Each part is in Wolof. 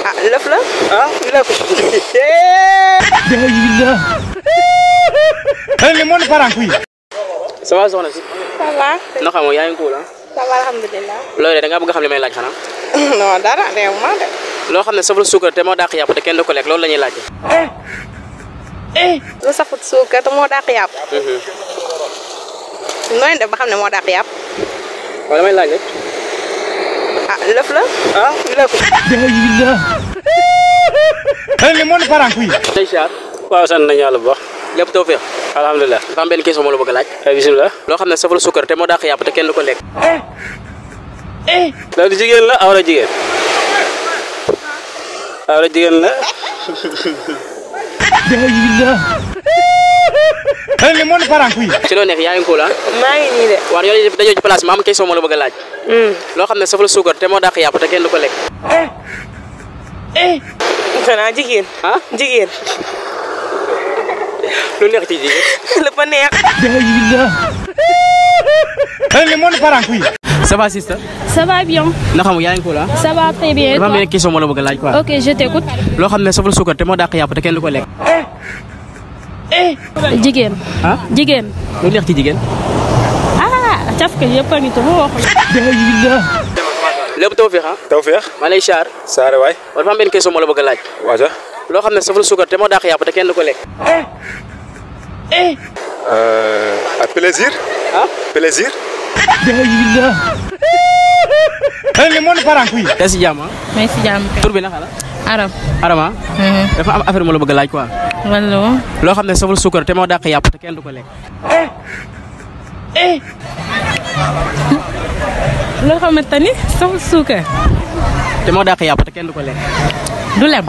ah lëf la. ah lëf. Ele monde parent kuy. ça va soxna si ça va. na xamoo yaa ngi cool ah ça va alhamdulilah. loolu de da ngaa bëgg a xam li may laaj xanaa non dara réew ma de. loo xam ne saful suukar te moo dàq yàpp te kenn du ko lekk loolu la ñuy laajte lu safut suukar te moo dàq yàpp. nooy def ba xam ne moo dàq yàpp. waaw damay laaj rek ah lëf la. ah lëf. Ele monde parent kuy. tey siyaar waaw sant nañu yàlla bu baax lépp tawfeex alhamdulilah dafa am benn question moo la bëgg a laaj ay bisimilah loo xam ne saful suukar te moo dàq yàpp te kenn du ko lekk loolu jigéen la awra jigéen awra jigéen la Ele monde parent kuy. ci loo nekk yaa ngi cool ah maa ngi nii de. waaw yow dañoo ci place bi ma am question moo la bëgg a laaj loo xam ne saful suukar te moo dàq yàpp te kenn du ko lekk xanaa jigéen. ah jigéen. lu neex ci jigéen lépp a neex. Ele monde parent kuy. ça va sister Ça va bien, na xamu yaa ngi cool ah ça va très bien. et dafa am toi benn question moo la bëgg a laaj quoi Ok, je t'écoute. loo xam ne saful suukar te moo dàq yàpp te kenn du ko lekk Jigéen. ah Jigéen. lu neex ci jigéen Ah, caf ka yëpp a ngi tudd wax. lépp tawfeex ah Tawfeex maa lay siyaar saare waay waaw dafa am benn question moo la bëgg a laaj waaja loo xam ne saful suukar te moo dàq yàpp te kenn du ko lekk à plaisir ah plaisir Ele monde parent kuy. yaa si jàmm ah Mais si jàmm kay. tur bi naka la Arab. Arama dafa am affaire moo la bëgg a laaj quoi Wala wo. loo xam ne saful suukar te moo dàq yàpp te kenn du ko lekk Loo xamante ni saful suukar. te moo dàq yàpp te kenn du ko lekk Du lem.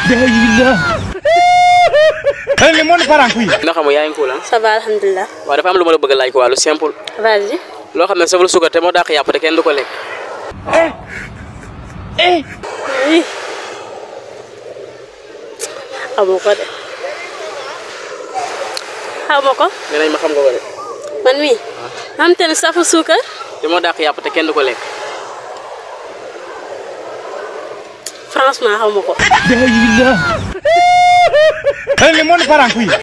Ele monde parent kuy. na xamu yaa ngi cool ah Ça va, alhamdulillah. waaw dafa am lu ma la bëgg a laaj quoi lu simple Vas-y. loo xam ne saful suukar te moo dàq yàpp te kenn du ko lekk Oui. xamoo ko de. xamoo ko. nee nañ ma xam nga ko de man mii. xam te ne safu suukar. te moo dàq yàpp te kenn du ko lekk franchement xamoo ko. Ele monde parent kuy.